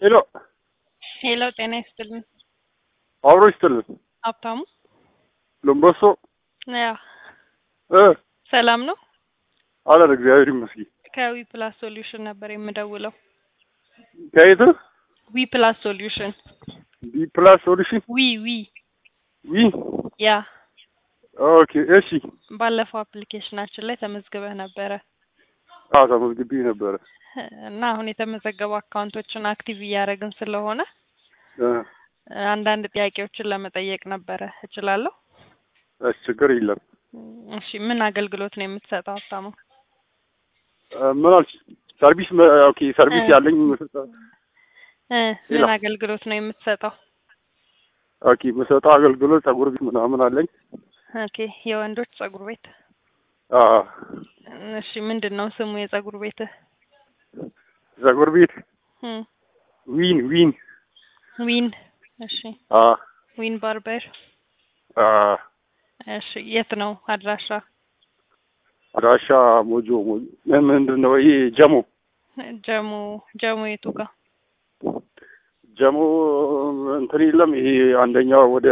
ሄሎ ሄሎ፣ ጤና ይስጥልን። አብሮ ይስጥልን። ሀብታሙ ሎምቦሶ ያ እ ሰላም ነው። አለን እግዚአብሔር ይመስገን። ከዊ ፕላስ ሶሉሽን ነበር የምደውለው። ከየት ዊ ፕላስ ሶሉሽን ቢ ፕላስ ሶሉሽን ዊ ዊ ዊ ያ ኦኬ እሺ። ባለፈው አፕሊኬሽናችን ላይ ተመዝግበህ ነበረ አዎ ተመዝግቤ ነበረ። እና አሁን የተመዘገቡ አካውንቶችን አክቲቭ እያደረግን ስለሆነ እ አንዳንድ ጥያቄዎችን ለመጠየቅ ነበረ። እችላለሁ? እሺ ችግር የለም። እሺ ምን አገልግሎት ነው የምትሰጠው ሀብታሙ? እ ምን አልሽ? ሰርቪስ መ- ኦኬ ሰርቪስ እ ያለኝ የምሰጠው እ ምን ሌላ? አገልግሎት ነው የምትሰጠው? ኦኬ የምሰጠው አገልግሎት ፀጉር ቤት ምናምን አለኝ። ኦኬ የወንዶች ጸጉር ቤት። አ እሺ ምንድን ነው ስሙ የጸጉር ቤትህ? ፀጉር ቤት እም ዊን ዊን ዊን። እሺ አ ዊን ባርበር። አ እሺ የት ነው አድራሻ? አድራሻ ሞጆ ሞጆ ምንድን ነው ይሄ ጀሞ ጀሞ ጀሞ የቱ ጋር? ጀሞ እንትን የለም ይሄ አንደኛው ወደ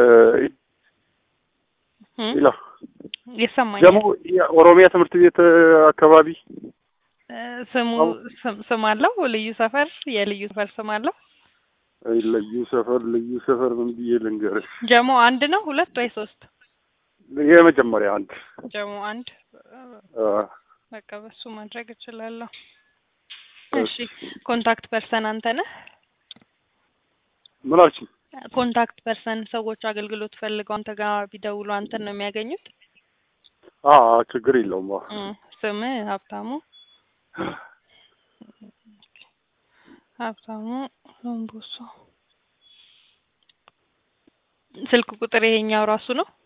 እም ሌላ ይሰማኛል። ጀሞ የኦሮሚያ ትምህርት ቤት አካባቢ እ ስሙ ስም- ስም አለው? ልዩ ሰፈር የልዩ ሰፈር ስም አለው? አይ ልዩ ሰፈር ልዩ ሰፈር ምን ብዬ ልንገርሽ? ጀሞ አንድ ነው ሁለት ወይ ሶስት? የመጀመሪያ አንድ ጀሞ አንድ አ በቃ በሱ ማድረግ እችላለሁ። እሺ ኮንታክት ፐርሰን አንተ ነህ? ምን አልሽኝ? ኮንታክት ፐርሰን ሰዎች አገልግሎት ፈልገው አንተ ጋር ቢደውሉ አንተን ነው የሚያገኙት? አ ችግር የለውም። አ እም ስምህ ሀብታሙ ሀብታሙ ሎምቦሶ። ስልክ ቁጥር ይሄኛው ራሱ ነው?